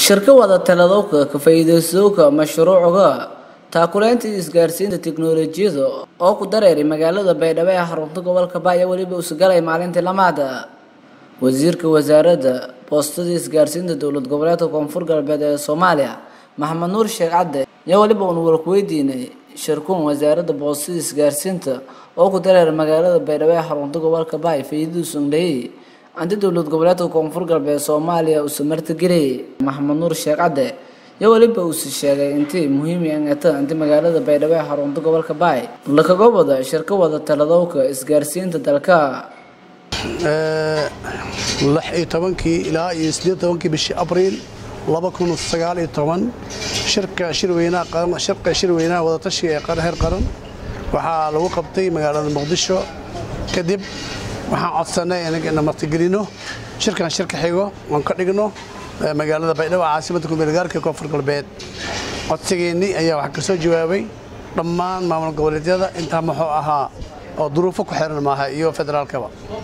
shirka wada taladowka ka faa'iidaystowga mashruuca taakuleynta isgaarsiinta tiknoolajiyada oo ku dareeray magaalada baydhabo ee xarunta gobolka baaya weliba usugalay maalintii lamaada wasiirka wasaaradda boostada isgaarsiinta dowlad goboleedka koonfur galbeed ee soomaaliya maxamed nuur sheekh cadde ayaa weliba uunu warkuweydiinay shirkuun wasaaradda boostada isgaarsiinta oo ku dareeray magaalada baydhabo ee xarunta gobolka baaya faa'iidadiisu indhahey anti dowlad goboleedka koonfur galbeed soomaaliya uusa martigeliyay maxamed nuur sheekh cadde iyo weliba uusi sheegay intii muhiim angata inti magaalada baydhabo ee xarunta gobolka baay lakaga wada shirka wada taladowka isgaarsiinta dalka lix iyo tobankii ilaa iyo siddeed tobankii bishii abriil laba kun sagaal iyo toban shirka shirweynaha qaran shirka shirweynaha wadatashiga ee heer qaran waxaa lagu qabtay magaalada muqdisho kadib waxaan codsanay inagana martigelino shirkan shirka xigo oon ka dhigno magaalada baydhabo caasimadda kumeelgaarka koonfur galbeed codsigeennii ayaa waxaa ka soo jawaabay dhammaan maamul goboleedyada intaa muxuu ahaa oo duruufo ku xiran maaha iyo federaalkaba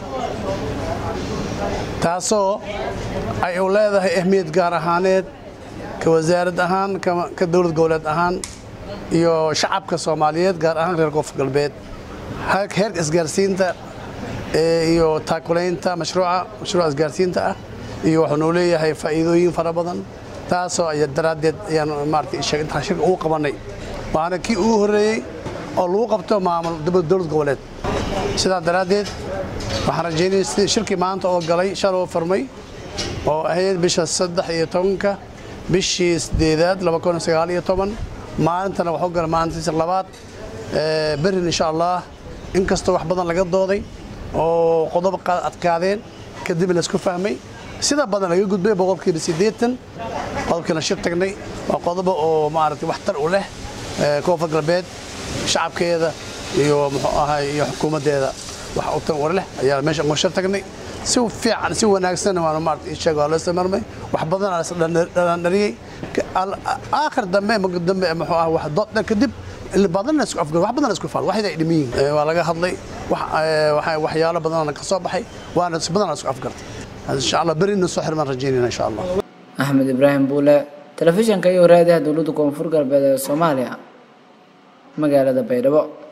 taasoo ay u leedahay ahmiyad gaar ahaaneed ka wasaarad ahaan ka dowlad goboleed ahaan iyo shacabka soomaaliyeed gaar ahaan reer koonfur galbeed heerka isgaarsiinta iyo taakulaynta mashruuca mashruuca isgaarsiinta ah iyo wuxuu noo leeyahay faa'iidooyin fara badan taasoo ay daraaddeed ayaan maaragtay intaan shirka ugu qabannay waana kii ugu horreeyey oo lagu qabto maamul dowlad goboleed sidaa daraaddeed waxaan rajaynaya sidii shirkii maanta oo galay shaloo furmay oo ahayd bisha saddex iyo tobanka bishii sideedaad laba kun sagaal iyo toban maalintana waxu gala maalintiisa labaad berin insha allah inkastoo wax badan laga dooday oo qodob adkaadeen kadib laisku fahmay sida badan laga gudbay boqolkiiba siddeetan qodobkiina shir tagnay waa qodobo oo maaragtay waxtar u leh koonfur galbeed shacabkeeda iyo muxuu ahay iyo xukuumaddeeda wax u tan war leh ayaa meesha uga shir tagnay si fiican si wanaagsan waana maaragtay ii sheeg waa loo samarmay wax badan aa isdhandhariyey aakhir dambe dambe muxuu ah wax doodda kadib badan isku afgar wax badan isku faal waxay ay dhimin waa laga hadlay wax waxyaalo badan ka soo baxay waana si badan isku afgartay insha Allah berina soo xirmaan rajaynayna insha Allah Axmed Ibrahim Buule telefishanka iyo raadiyaha dowladda koonfur galbeed ee Soomaaliya magaalada Baydhabo